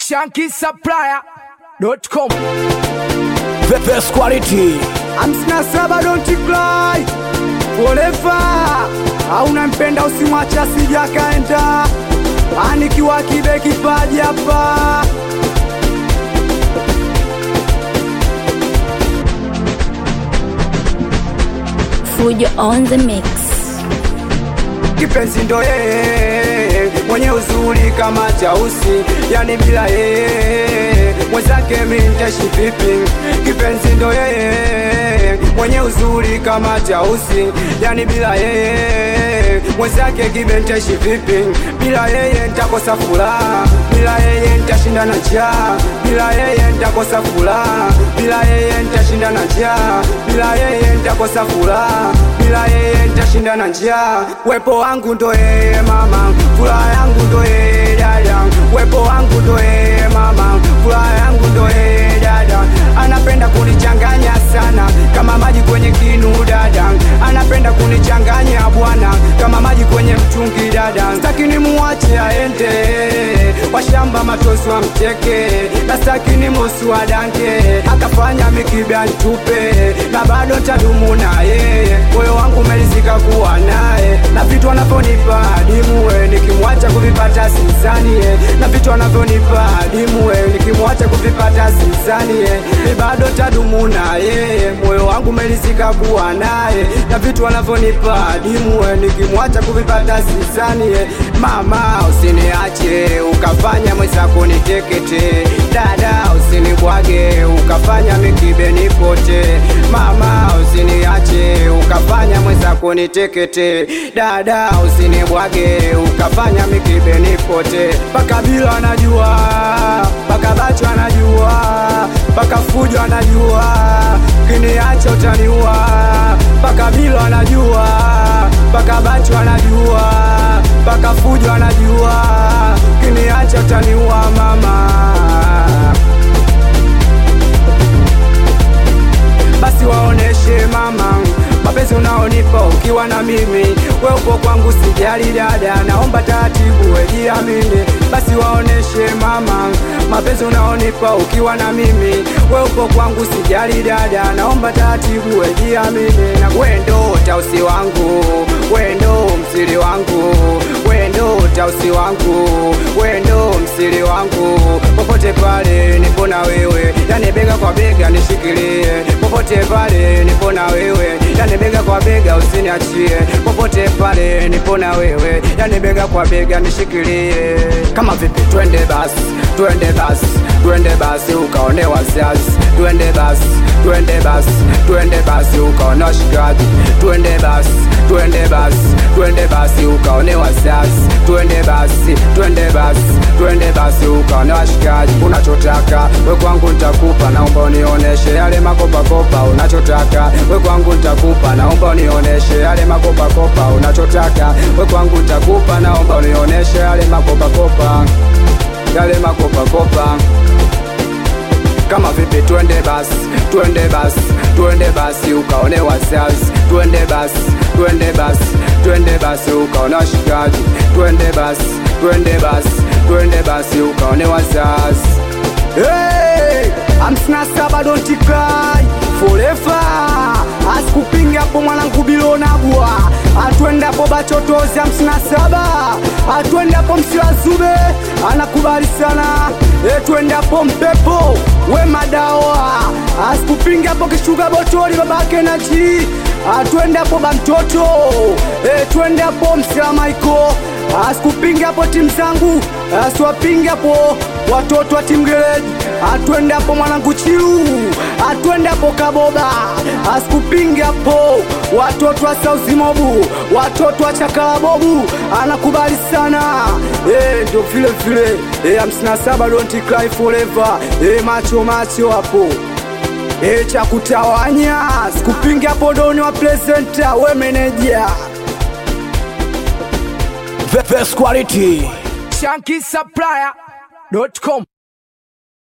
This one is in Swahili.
shankisupplier.com The best quality. hamsina saba don't cry forever hauna mpenda usimwacha asija kaenda anikiwa kibe kipaji hapa Fujo on the mix. kipenzi ndo yeye mwenye uzuri kama chausi yani bila yeye mwenzake minteshi vipi kipenzi ndo yeye mwenye uzuri kama chausi yani bila yeye mwenzake kibenteshi vipi bila yeye ntakosa furaha bila yeye ntashinda na njaa bila yeye ntakosa furaha bila yeye ntashinda na njaa bila yeye ntakosa furaha bila yeye ntashinda na njaa wepo wangu ndo yeye mama furaha yangu ndo yeye dada wepo wangu ndo yeye mama furaha yangu ndo yeye dada anapenda kunichanganya sana kama maji kwenye kinu dada anapenda kunichanganya bwana kama maji kwenye mtungi dada staki ni muwache aende washamba matosi wa mteke na staki ni mosi wa danke akafanya mikibya ntupe na bado tadumu na yeye moyo wangu umelizika kuwa naye na vitu anavyonipa adimuwe nikimwacha kuvipata sizanie na vitu anavyonipa adimuwe nikimwacha kuvipata sizanie ni bado tadumu na yeye moyo wangu umelizika kuwa naye na vitu anavyonipa adimuwe nikimwacha kuvipata sizanie mama usiniache ukafanya mwenzako nitekete dada usinibwage ukafanya mikibe nipote mama usiniache ukafanya mwenzako nitekete dada usinibwage ukafanya mikibe nipote mpaka bila anajua mpaka bacho anajua mpaka fujo anajua kiniacha utaniua mpaka bila anajua mpaka bacho anajua mpaka fujo anajua kiniacha utaniua mama basi waoneshe mama mapenzi unaonipa ukiwa na mimi we upo kwangu sijali dada naomba taratibu wejiamini basi waoneshe mama mapenzi unaonipa ukiwa na mimi we upo kwangu sijali dada naomba taratibu wejiamini na wendo tausi wangu wendo msiri wangu wendo tausi wangu wendo msiri wangu popote pale nipo na wewe yani bega kwa bega nishikilie popote pale nipo na wewe yani bega kwa bega usiniachie popote pale nipo na wewe yani bega kwa bega nishikilie kama vipi twende basi twende basi twende basi ukaone wasiasi twende basi twende basi twende basi ukaone washikaji twende basi twende basi twende basi ukaone wasiasi twende basi twende basi twende basi ukaone washikaji unachotaka we kwangu nitakupa naomba unioneshe yale makopakopa unachotaka we kwangu nitakupa naomba unioneshe yale makopakopa unachotaka we kwangu nitakupa naomba unioneshe yale makopakopa yale makopakopa kama vipi twende basi twende basi twende basi ukaone wasiasi twende basi twende basi twende basi ukaone washikaji twende basi twende basi twende basi ukaone wasiasi hey! hamsina saba don't cry forever asikupinga hapo mwanangu bilonagwa atwendapo bachotozi hamsina saba atwendapo msiwazube anakubali sana etwendapo mpepo we madawa asikupinga hapo kishuga botoli babake na ji atwendapo bamtoto etwendapo msilamaiko asikupinga hapo timu zangu asiwapinga hapo watoto wa timu gereji atwendapo mwanangu chiu atwendapo kaboba asikupinga hapo watoto wa sauzimobu watoto wa chakalabobu anakubali sana Eh, ndo vile vile Eh, hamsini na saba don't cry forever Eh, macho macho hapo E, cha kutawanya sikupinga hapo doni wa presenta we meneja The best quality. shankisupplier.com